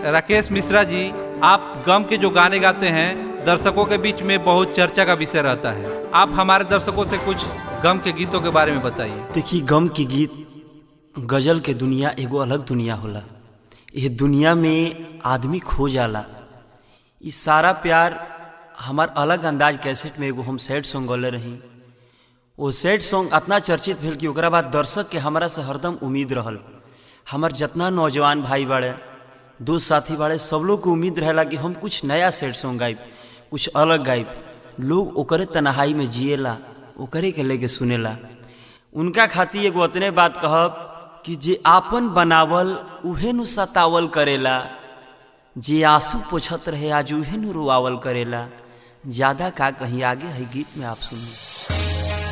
राकेश मिश्रा जी आप गम के जो गाने गाते हैं दर्शकों के बीच में बहुत चर्चा का विषय रहता है आप हमारे दर्शकों से कुछ गम के गीतों के बारे में बताइए देखी गम के गीत गजल के दुनिया एगो अलग दुनिया होला ये दुनिया में आदमी खो जाला ई सारा प्यार हमार अलग अंदाज कैसेट में एगो हम सैड सॉन्ग गौले रही वो सैड सॉन्ग इतना चर्चित भेल कि ओकरा बाद दर्शक के हमरा से हरदम उम्मीद रहल हमार जितना नौजवान भाई बाड़े दोस्त साथी बाड़े सब लोग को उम्मीद रहेला कि हम कुछ नया सैड सॉन्ग गाइब कुछ अलग गाइब लोग ओकरे तनहाई में जिएला ओकरे के लेके सुनेला उनका खातिर एगो अतने बात कहब कि जे आपन बनावल उहे नु सतावल करेला जे आंसू पोछत रहे आज उहे नु रोआवल करेला ज्यादा का कहीं आगे है गीत में आप सुनिए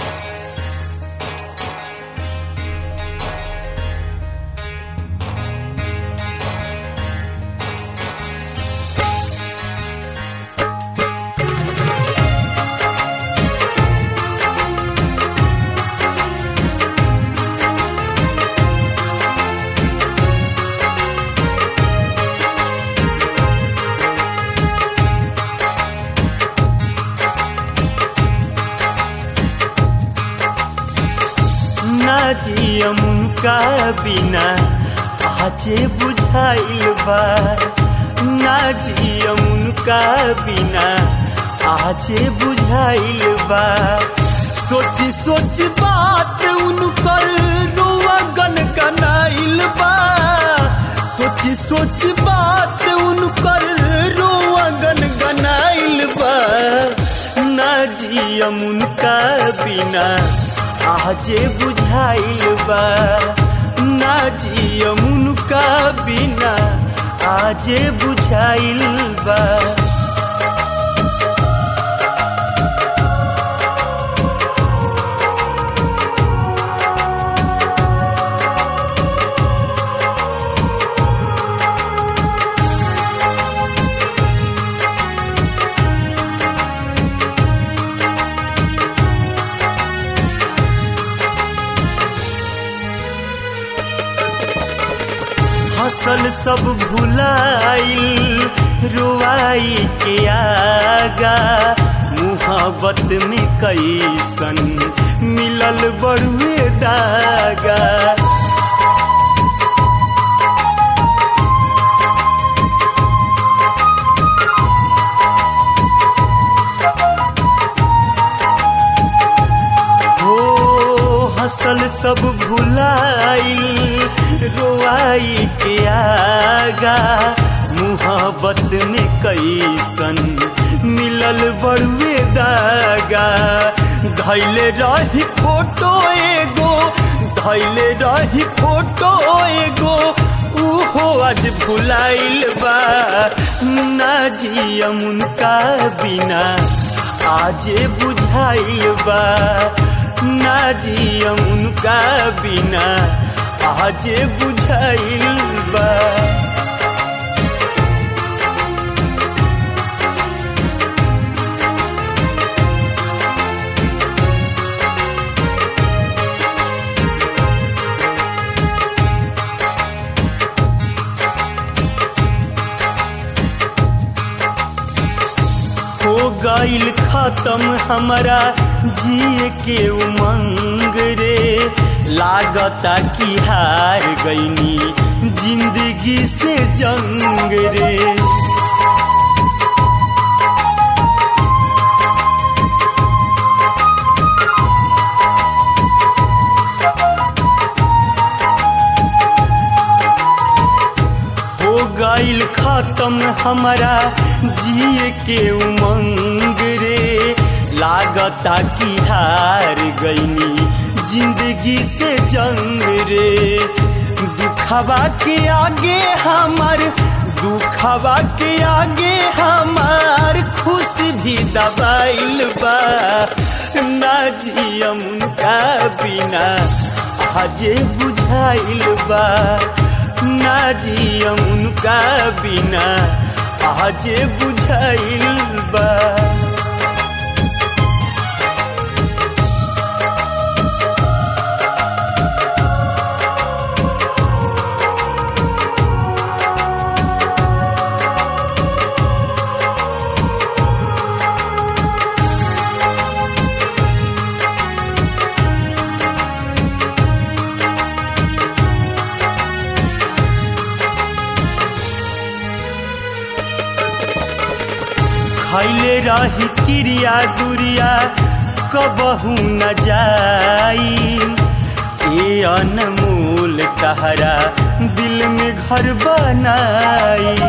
ना जियम उनका बिना आजे बुझाइल बा ना जियम उनका बिना आजे बुझाइल बा सोची सोच बात उनकर रोआ गन गनाइल बा सोची सोच बात उनकर रोआ गन गनाइल बा ना जियम उनका बिना आजे बुझाइल बा ना जियम उनका बिना आजे बुझाइल बा हसल सब भुलाइल रुआई के आगा मुहब्बत में कैसन मिलल बड़ुए दागा हो हसल सब भुलाइल रोआई के आगा मुहब्बत में कैसन मिलल बड़ुए दागा धैले रही फोटो एगो धैले रही फोटो एगो उहो आज भुलाइल बा ना जियम उनका बिना आजे बुझाइल बा ना जियम उनका बिना आजे बुझाइल बा हो गईल खत्म हमारा जिए के उमंग रे लागता कि हार गईनी जिंदगी से जंग रे हो गईल खत्म हमारा जिए के उमंग रे लागता कि हार गईनी जिंदगी से जंग रे दुखवा के आगे हमार दुखवा के आगे हमार खुशी भी दबाइल बा ना जियम उनका बिना आजे बुझाइल बा ना जियम उनका बिना आजे बुझाइल बा खैले रही क्रिया दुरिया कबहू न जाई ए अनमोल तहरा दिल में घर बनाई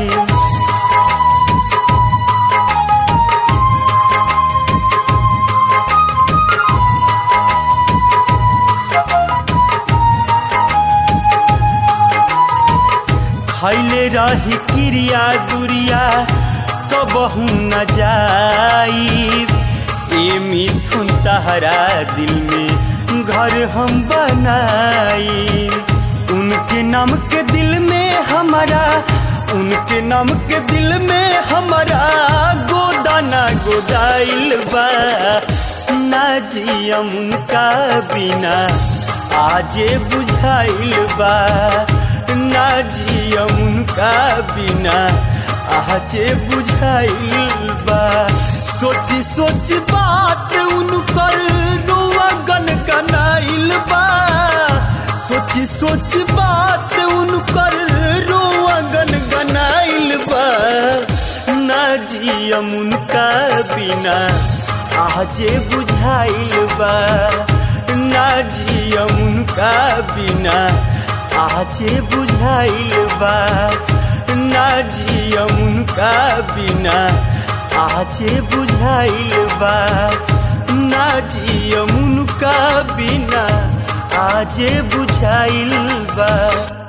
खैले रही क्रिया दुरिया कबहू न जाई ए मिथुन तहरा दिल में घर हम बनाई उनके नाम के दिल में हमारा उनके नाम के दिल में हमारा गोदाना गोदाइल बा ना जियम उनका बिना आजे बुझाइल बा ना जियम उनका बिना आजे बुझाइल बा सोची सोची बात उनकर रुआ गन गनाइल बा सोची सोची बात उनकर रुआ गन गनाइल बा ना जियम उनका बिना आजे बुझाइल बा ना जियम उनका बिना आजे बुझाइल बा ना जियम उनका बिना आजे बुझाइल बा ना जियम उनका बिना आजे बुझाइल बा